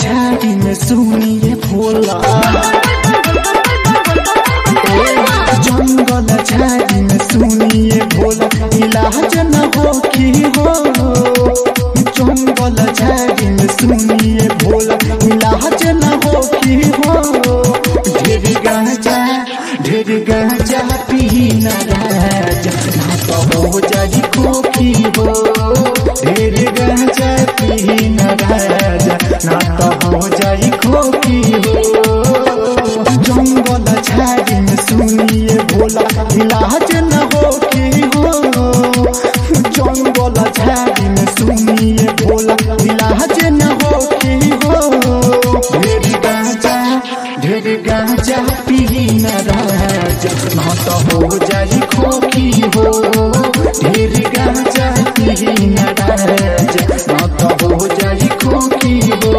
झाड़ी में सुनिए भोला जंगल झाड़ी में सुनिए भोला इलाज न हो की हो जंगल झाड़ी में सुनिए भोला इलाज न हो की हो ढेर गांजा ढेर गांजा पी न राजा ना तो हो जाई खोखी हो ढेर गांजा पी न राजा ना तो हो जाई खोखी हो जंगल झाड़ी में सुनिए भोला इलाज न हो की हो जंगल झाड़ी में सुनिए भोला इलाज न हो की हो ढेर गांजा ढेर गांजा पी न राजा ना तो हो जाई खोखी हो ढेर गांजा पी न राजा ना तो हो जाई खोखी हो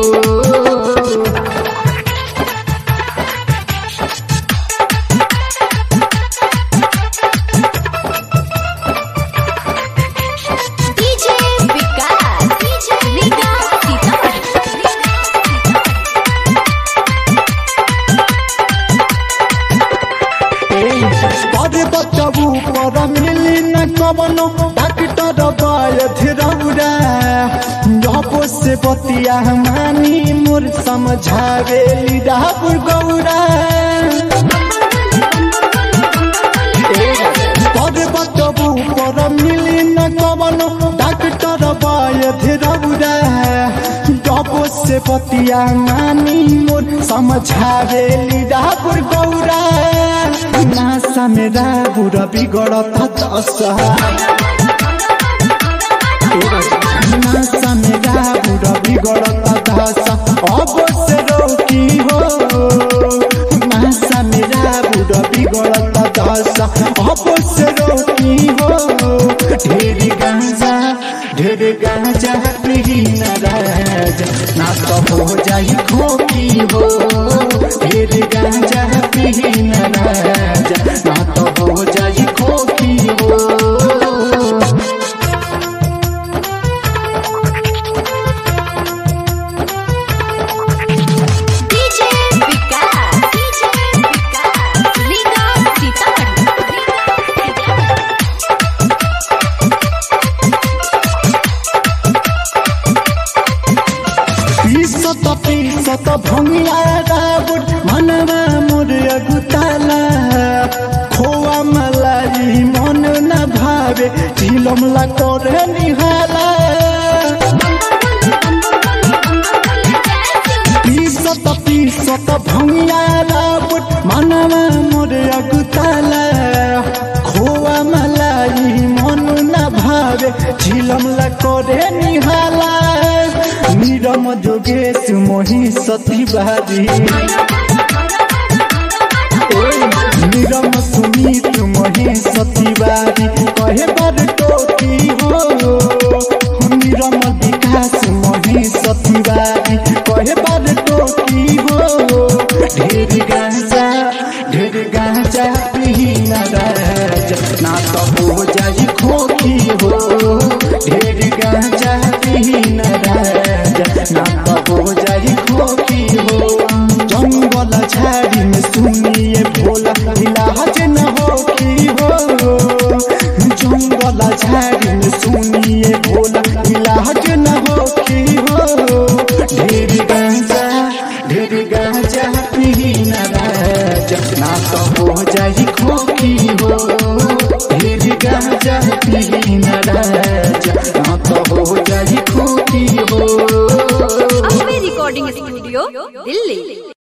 डीजे विकास डीजे विकास परे बचबू पर मिली न कवनो डॉक्टर बायथ रौरा जब से बतिया मानी मोर समझावे लीडापुर गौरा परे बचबू पर मिली न कवनो डॉक्टर बायथ रौरा जब से बतिया मानी मोर समझावे लीडापुर गौरा नासा मेरा बुरा बिगड़ता दशा नासा मेरा बुरा बिगड़ता दशा अब से रोकी हो नासा मेरा बुरा बिगड़ता दशा अब से रोकी हो ढेर गांजा ढेर गांजा पी न राजा ना तो हो जाई खोकी हो ढेर गांजा पी न राजा ना तो हो जाई खोकी हो डीजे विकास डीजे विकास रीगा पीसत पीसत भंगिया रावट मनवा मोर अगुताला खोआ मलाई मन न भावे झिलमला करे निहाला पीसत पीसत भंगिया रावट मनवा मोर अगुताला खोआ मलाई मन न भावे झिलमला करे निहाला निरम जोगेश मोही सती बारी निरम सुमित मोही सती बारी कहे बर टोकी हो निरम विकास मोही सती बारी कहे बर टोकी हो ढेर गांजा ढेर गांजा पी न राजा ना तो हो जाई खोखी हो ढेर गांजा पी न राजा ना तो हो जाई खोखी हो जंगल झाड़ी में सुनिए भोला इलाज न हो की हो जंगल झाड़ी में सुनिए